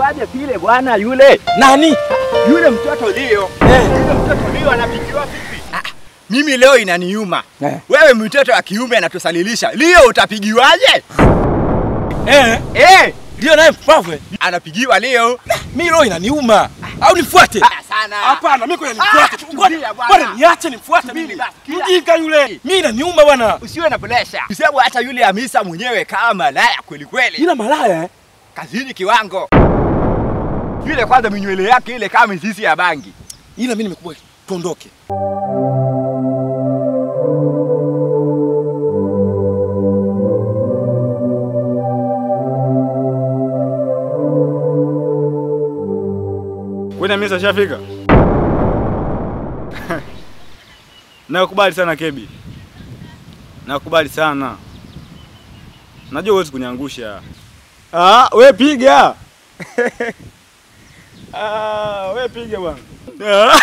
anapigiwaje vile bwana yule? Nani? Yule mtoto Leo. Eh. Yule mtoto Leo anapigiwa vipi? Ah, mimi leo inaniuma. Eh. Wewe mtoto wa kiume anatusalilisha. Leo utapigiwaje? Eh, Eh, ndio naye mpavwe. anapigiwa leo. Mimi roho inaniuma. Au nifuate? Ah, sana. Hapana, mimi kwa nifuate. Ah, tu. tulia Ngoja bwana. bwana niache nifuate Subiri mimi. basi, kila- Mjinga yule. Mimi inaniuma bwana. Usiwe na presha. Kwa sababu hata yule Hamisa mwenyewe kama malaya kweli kweli. Ila malaya eh? Kazini kiwango. Yule kwanza minywele yake ile kama mizizi ya bangi. Ila mimi nimekuwa tuondoke. Kwani Hamisa shafika? Nakubali sana Kebi, nakubali sana. Najua huwezi kuniangusha. Ah, we piga. ah, we piga bwana. Ah.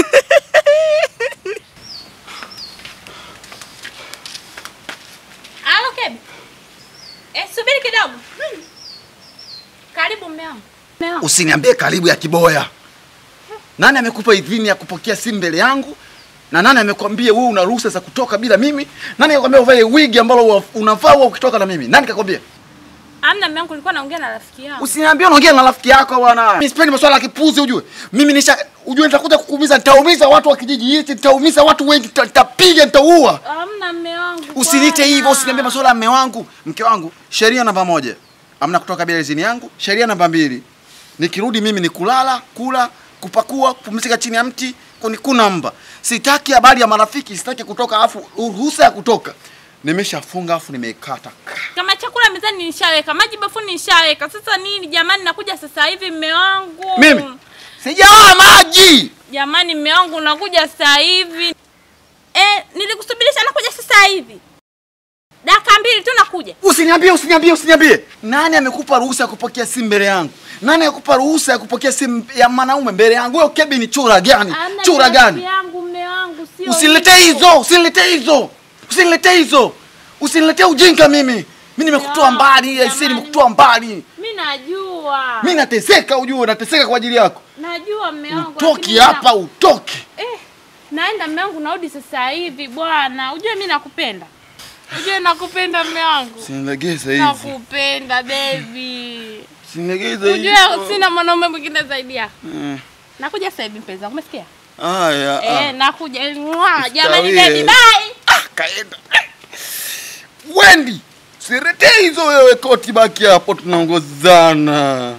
Alo Kebi. Eh, subiri kidogo. Karibu mume wangu. Mume wangu. Usiniambie karibu ya kiboya. Nani amekupa idhini ya kupokea simu mbele yangu? Na nani amekwambia wewe una ruhusa za kutoka bila mimi? Nani akakwambia uvae wigi ambalo wa- unavaa wewe ukitoka na mimi? Nani kakwambia? Amna mume wangu nilikuwa naongea na rafiki yangu. Usiniambie unaongea na rafiki yako bwana. Mimi sipendi masuala ya kipuzi ujue. Mimi nisha ujue nitakuja kukuumiza, nitaumiza watu wa kijiji hichi, nitaumiza watu wengi, nita- nitapiga, nitaua. Amna mume wangu. Usiniite bwana. hivyo, usiniambie masuala ya mme wangu. Mke wangu, sheria namba moja, amna kutoka bila idhini yangu. Sheria namba mbili, nikirudi mimi ni kulala, kula, kupakua, kupumzika chini ya mti, kuni kuna mba. Sitaki habari ya marafiki, sitaki kutoka, afu ruhusa ya kutoka nimeshafunga, afu nimeikata. Kama chakula mezani nishaweka, maji bafuni nishaweka. Sasa nini jamani nakuja sasa hivi mume wangu. Mimi sijaoa maji. Jamani mume wangu nakuja sasa hivi. Eh, nilikusubirisha nakuja sasa hivi. Dakika mbili tu nakuja. Usiniambie, usiniambie, usiniambie. Nani amekupa ruhusa ya kupokea simu mbele yangu? Nani amekupa ruhusa ya kupokea simu ya mwanaume mbele yangu? Wewe Kebi ni chura gani? Amna Chura ni rafiki gani? yangu mume wangu sio. Usiniletee hivyo. hizo, usiniletee hizo, usiniletee hizo, usiniletee ujinga mimi. Mimi nimekutoa Ya, mbali, aisee, jamani. nimekutoa mbali. Mimi najua. Mimi nateseka, ujue, nateseka kwa ajili yako. Najua mume wangu. Utoki lakini hapa, na- utoki. Eh, naenda mume wangu narudi sasa hivi bwana. Ujue mimi nakupenda. Ujue nakupenda mume wangu. Usinilegeze hivi, Nakupenda baby. usinilegeze hivi. Ujue sina mwanaume mwingine zaidi yako. Eh, Nakuja sasa hivi mpenzi wangu, umesikia? Haya, Eh, ah, nakuja. Mwah, Jamani Ustawie. baby bye. kaenda. Wendi, usiletee hizo wewe, koti baki hapo, tunaongozana.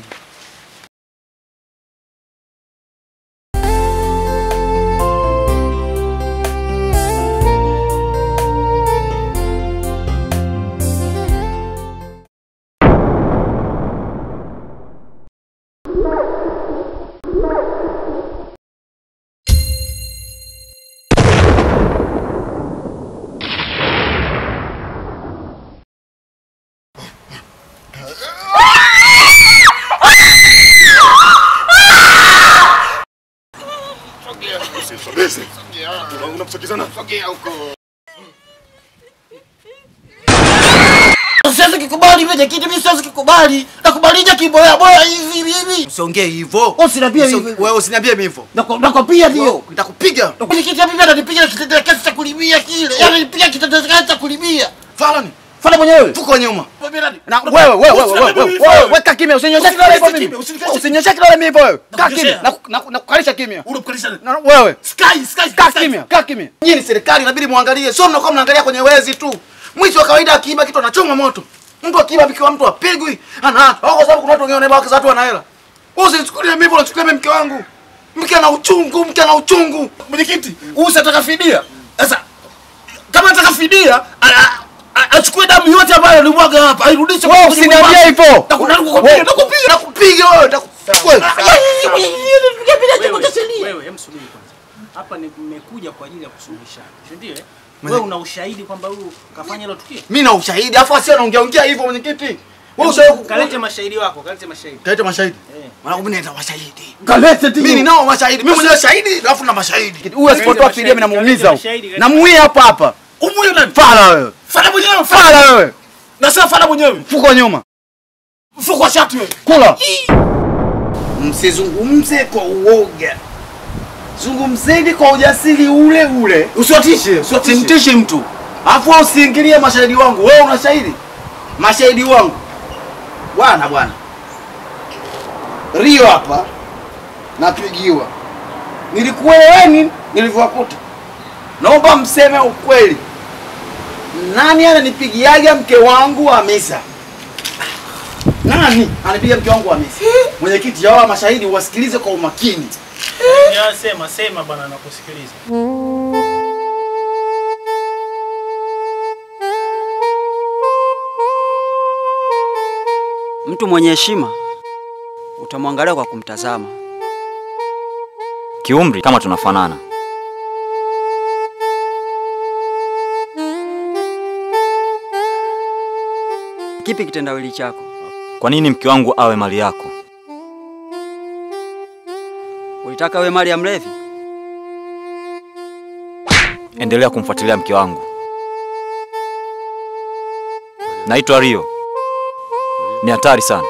Siwezi kikubali vile kitu, mimi siwezi kikubali. Nakubalija kiboya boya hivi hivi. Usiongee hivyo. Usiniambie Usio- hivyo. Wewe usiniambie mimi hivyo. Nako- Nakwambia ndio. Nitakupiga. Kwenye kitu ya bibi ananipiga kitendea kazi cha kulibia kile. Yaani nipiga kitendea kazi cha kulibia. Falani, Fanya mwenyewe. fuko nyuma. Na wewe wewe wewe wewe wewe wewe weka kimya usinyoshe kidole hivyo mimi usinyoshe kidole mimi hivyo wewe kaa kimya na na kukalisha kimya na wewe Sky, sky, kaa kimya kaa kimya nyinyi ni serikali inabidi muangalie sio mnakuwa mnaangalia kwenye wezi tu mwizi wa kawaida akiiba kitu anachoma moto mtu akiiba bikiwa mtu apigwi ana au kwa sababu kuna watu wengine wanaiba wake za watu wana hela wewe usinichukulie mimi hivyo unachukulia mimi mke wangu mke ana uchungu mke ana uchungu Mwenyekiti, huyu sataka fidia. Sasa kama ataka fidia, a- a- achukue damu yote ambayo alimwaga hapa, airudishe wewe kwenye usiniambie mwili hivyo wake. Nakutaka kukupiga, Wewe- nakupiga. nakupiga wewe nakupiga wewe Nipiga bila chombo cha sheria. Wewe hem subiri kwanza. Hapa ni- nimekuja kwa ajili ya kusuluhishana. Si ndio? eh? Wewe una ushahidi kwamba huyu kafanya hilo tukio? mimi na ushahidi afu asio anaongea ongea hivyo mwenyekiti wewe ushawahi Kalete mashahidi wako, kalete mashahidi. Kalete mashahidi. Eh. Mwanangu mimi naenda mashahidi. Kalete tu. Mimi ninao mashahidi. Mimi mwenyewe shahidi alafu na mashahidi. Huyu asipotoa mashahidi, fidia mimi namuumiza. kalete huyu. mashahidi, kalete Namuia hapa hapa. Umuyo nani? Fala wewe. Fanya mwenyewe, fanya. Fala wewe. Nasema fanya mwenyewe. Fuko nyuma. Mfuko wa shati wewe. Kula. msizungumze kwa uoga, zungumzeni kwa ujasiri ule ule, Usiwatishe, usiwatishe. simtishi mtu, afu wewe usiingilie mashahidi wangu. Wewe una shahidi? Mashahidi wangu bwana, bwana Rio hapa napigiwa, nilikueleweni nilivyowakuta. Naomba mseme ukweli, nani ananipigiaga mke wangu Hamisa? Nani anipiga mke wangu Hamisa? Mwenyekiti, hawa mashahidi wasikilize kwa umakini. Ya, sema sema bwana, nakusikiliza. Mtu mwenye heshima utamwangalia kwa kumtazama. Kiumri kama tunafanana. Kipi kitendawili chako? Kwa nini mke wangu awe mali yako? Ulitaka we mali ya mlevi? Endelea kumfuatilia mke wangu. Naitwa Rio. Ni hatari sana.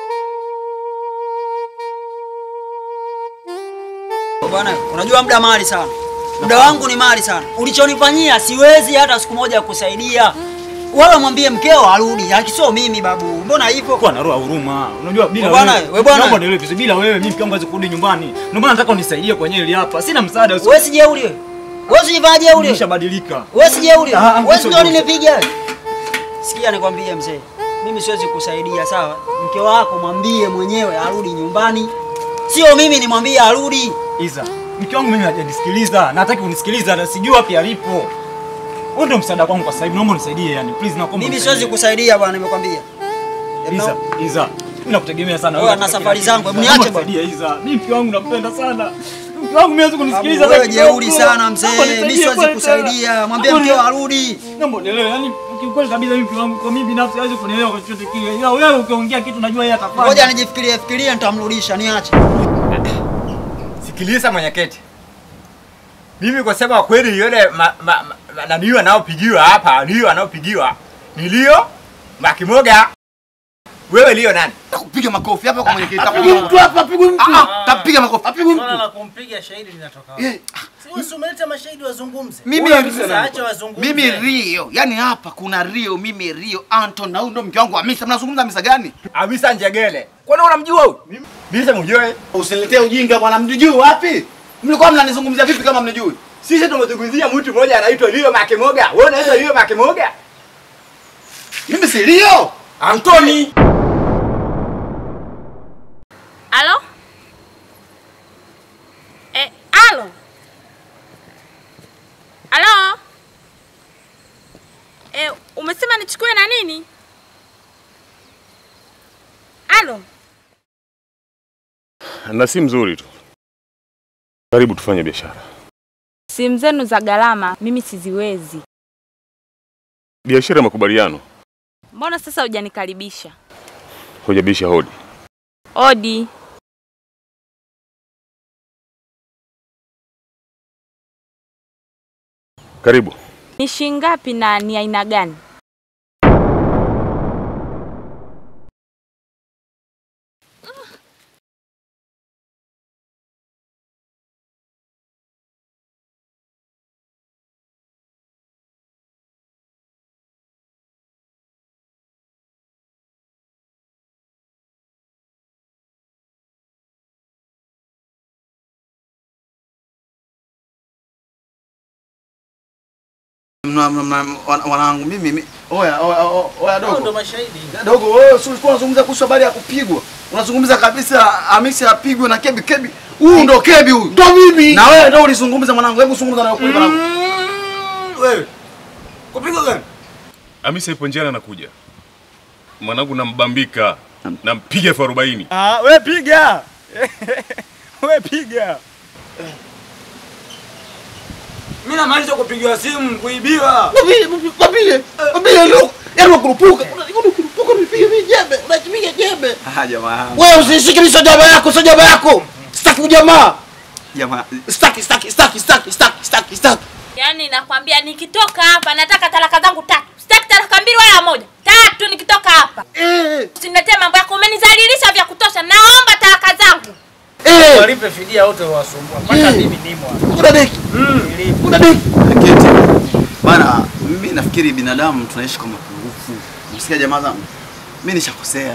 Bwana, unajua muda mali sana. Muda wangu ni mali sana. Ulichonifanyia siwezi hata siku moja kukusaidia. Wala mwambie mkeo arudi, akisio mimi babu. Mbona hivyo? Kwa na roho ya huruma. Unajua bila We bwana, wewe. we bwana. Naomba nielewe vizuri bila wewe mimi mke wangu hawezi kurudi nyumbani. Ndio maana nataka unisaidie kwenye hili hapa. Sina msaada. usi- Wewe si jeuri wewe. Wewe si jeuri wewe. Nimeshabadilika. Wewe si jeuri. Ah, Wewe si sio ndio jeuri. nilipiga. Sikia nikwambie mzee. Mimi siwezi kusaidia sawa? Mke wako mwambie mwenyewe arudi nyumbani. Sio mimi nimwambie arudi. Iza. Mke wangu mimi hajanisikiliza. Nataka unisikiliza na sijui wapi alipo. Wewe ndio msaada kwangu kwa sasa hivi. Naomba unisaidie yani. Please naomba. Mimi unisaidie. siwezi kusaidia bwana nimekwambia. Iza, Iza. Mimi nakutegemea sana. Wewe Wewe na safari zangu, hebu Naomba niache bwana. nisaidie, Iza. Mimi mke wangu nakupenda sana. Mke wangu mimi hawezi kunisikiliza. Wewe hata kidogo. jeuri sana mzee. Naomba Mimi nisaidie siwezi pale kusaidia. tena. Mwambie Naomba mkeo ni- arudi. Naomba unielewe. Yaani kiukweli kabisa mimi mke wangu kwa mimi binafsi hawezi kunielewa kwa chochote kile. Ila wewe ukiongea kitu najua yeye atafanya. Ngoja nijifikirie fikirie nitamrudisha niache. Sikiliza mwenyekiti, mimi kusema kweli, yule ma- ma- ma- naniyo anaopigiwa hapa, niyo anaopigiwa ni Lio Makimoga. Wewe Lio nani? Takupiga makofi hapa kwa mwenyekiti. Apigwe Tapiga mtu hapa, apigwe mtu. Ah, tapiga makofi. Apigwe Swala mtu. la kumpiga shahidi linatoka wapi? Eh, Si wewe si umeleta mashahidi wazungumze. Mimi Sasa acha wazungumze. mimi Rio, yani hapa kuna Rio, mimi Rio Anton na huyu ndo mke wangu Hamisa. Mnazungumza Hamisa gani? Hamisa Njegele. Kwani unamjua huyu? Mimi simjui. Usiniletee ujinga bwana, mnijui wapi? Mlikuwa mnanizungumzia vipi kama mnijui? Sisi tumezungumzia mtu mmoja anaitwa Lio Makimoga. Wewe unaitwa Lio Makimoga? Mimi si Rio. Antoni. Alo? Eh, alo? Alo? Eh, umesema nichukue na nini? Alo? na si mzuri tu. Karibu tufanye biashara. Simu zenu za gharama mimi siziwezi. Biashara ya makubaliano, Mbona sasa hujanikaribisha? hujabisha hodi. Odi. Karibu. Ni shilingi ngapi na ni aina gani? Mna- mna- mna- wana- Wanangu mimi mi- oya oya oya, oya Hao dogo. ndo mashahidi. Dogo wewe si ulikuwa unazungumza kuhusu habari ya kupigwa. Unazungumza kabisa Hamisa apigwe na Kebi Kebi. Huyu ndo Kebi huyu. Ndo mimi. Na wewe ndo ulizungumza mwanangu. Hebu zungumza na ukweli mwanangu. Wewe. Kupigwa gani? Hamisa ipo njiani anakuja. Mwanangu nambambika. Nampiga elfu arobaini. Ah, we piga. we piga. Mimi namaliza kupigiwa simu kuibiwa. Mwambie, mwambie, mwambie leo. Yaani wakurupuka. Unakurupuka unipige mimi jembe. Unakipiga jembe. Ah jamaa. Wewe usishike mimi sio jaba yako, sio jaba yako. Sitaki ujamaa. Jamaa. Sitaki, sitaki, sitaki, sitaki, sitaki, sitaki, sitaki. Yaani nakwambia nikitoka hapa nataka talaka zangu tatu. Sitaki talaka mbili wala moja. Tatu nikitoka hapa. Eh. Usiniletee mambo yako umenizalilisha vya kutosha. Naomba talaka zangu. walipe fidia wote wasumbua. Mpaka mimi nimo hapa. Kuna deki. Nilipo. Kuna deki. Keti. Bana, mimi nafikiri binadamu tunaishi kwa mapungufu. Msikia jamaa zangu? Mimi nishakosea.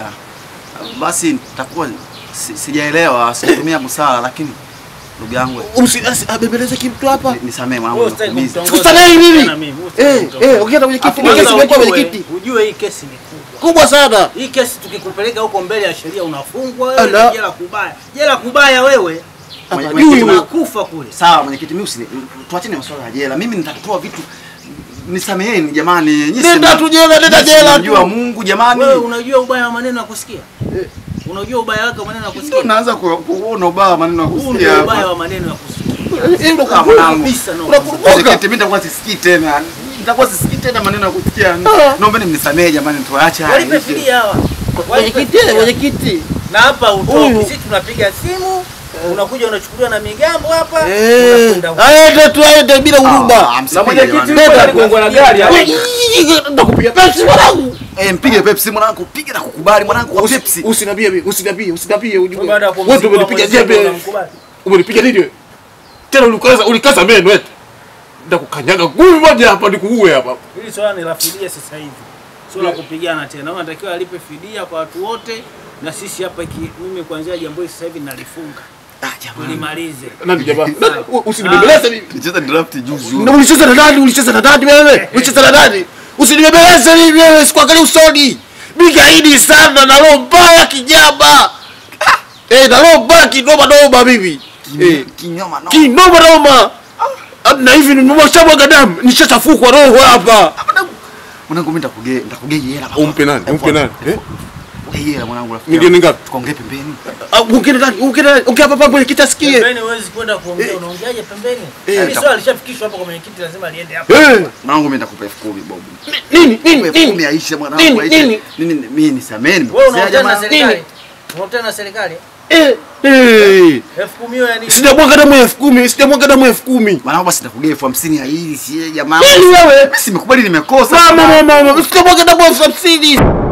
Basi nitakuwa si- sijaelewa, sijatumia busara lakini ndugu yangu Abembeleze kimtu hapa. ni- nisamee mwanangu. Wewe usitaki nimekuumiza. kumtongoza. Tusamehe nini? Tena mimi, wewe usitaki Eh, kumtongoza. eh, ukienda kwenye kiti, Afu kwenye kesi kwanza imekuwa kwenye ujue- kiti. Ujue hii kesi ni kubwa. Kubwa sana. Hii kesi tukikupeleka huko mbele ya sheria unafungwa wewe Ala. na jela kubaya. Jela kubaya wewe. Mwenye- Hapa mwenyekiti, juu. Unakufa kule. Sawa mwenyekiti, mimi usini tuachane masuala ya jela. Mimi nitatoa vitu nisameheni jamani. Nyinyi Nenda si- tu jela, nenda nyinyi si jela mnamjua tu. Mungu jamani. Wewe unajua ubaya wa maneno ya kusikia? Unajua ubaya wake wa maneno ya Ndio kusikia? naanza ku- kuona ubaya maneno ya Huu kusikia. ndio hapa. ubaya wa maneno ya kusikia. Eh, ndo Kama kubwa mwanangu. Kabisa no. Mwenyekiti, mimi nitakuwa sisikii tena. Nitakuwa sisikii tena maneno ya kusikia. Naomba mnisamehe jamani, tuache haya. Walipe fidia hawa. Walipe Mwenyekiti, fidia. mwenyekiti. Na hapa utoki. Huyu. Sisi tunapiga simu, unakuja unachukuliwa na migambo hapa. Eh, unakwenda huko. aende tu aende bila huruma. Ah, msipige mwenyekiti jamani. yuko aligongwa na gari hapo. Ndakupiga Pepsi mwanangu. Eh, mpige Pepsi mwanangu, pige na kukubali mwanangu kwa Pepsi. Usinambie mimi, usinambie, usinambie ujue. Baada ya Wewe kumzingua ndio umenipiga mwenzako jembe. unamkubali. Umenipiga nini wewe? Tena ulikaza ulikaza meno eti. Ndakukanyaga ngumi moja hapa nikuue hapa. Hili swala ni la fidia sasa hivi. Sio la kupigana tena. Unatakiwa alipe fidia kwa watu wote na sisi hapa iki, mimi kuanzia jambo hili sasa hivi nalifunga. Ah, jamani. Tulimalize. Nani jamaa? Nani? Usinibembeleze mimi. Nicheza draft juzi. Na ulicheza na nani? Ulicheza na nani wewe? Ulicheza na nani? Usinibembeleze mimi wewe, sikuangalia usoni. Mimi gaidi sana na roho mbaya kijaba. Eh, na roho mbaya kinoma noma mimi. Eh, Kinyoma no. kinoma noma. Na hivi nimemwashabwaga damu, nishachafukwa roho hapa. Mwanangu mimi nitakugea, nitakugea hela. Umpe nani? Umpe nani? Eh? Ugea hela mwanangu rafiki. Milioni yangu. ngapi? Tukaongee pembeni. Ah, Ungine nani? Ungine nani? Ongea hapa pamoja kitasikie. Pembeni huwezi kwenda kuongea, unaongeaje pembeni? Eh, Yaani nita- swala lishafikishwa hapa kwa mwenyekiti lazima liende hapa. Eh, Mwanangu mimi nitakupa elfu kumi bobu. nini? Nini? Elfu kumi Nini? aisha mwanangu. Nini? aisha. Nini? Nini? Mimi nisameheni. Wewe nimekosea unaongea na jamani. serikali. Unaongea na serikali. Eh, eh. Elfu kumi hiyo ya nini? Sijamwaga damu elfu kumi, sijamwaga damu elfu kumi. Mwanangu basi nitakugea elfu hamsini ya hili si jamaa. Nini wewe? Mimi simekubali nimekosa. Mama, mama, mama, sijamwaga damu elfu hamsini.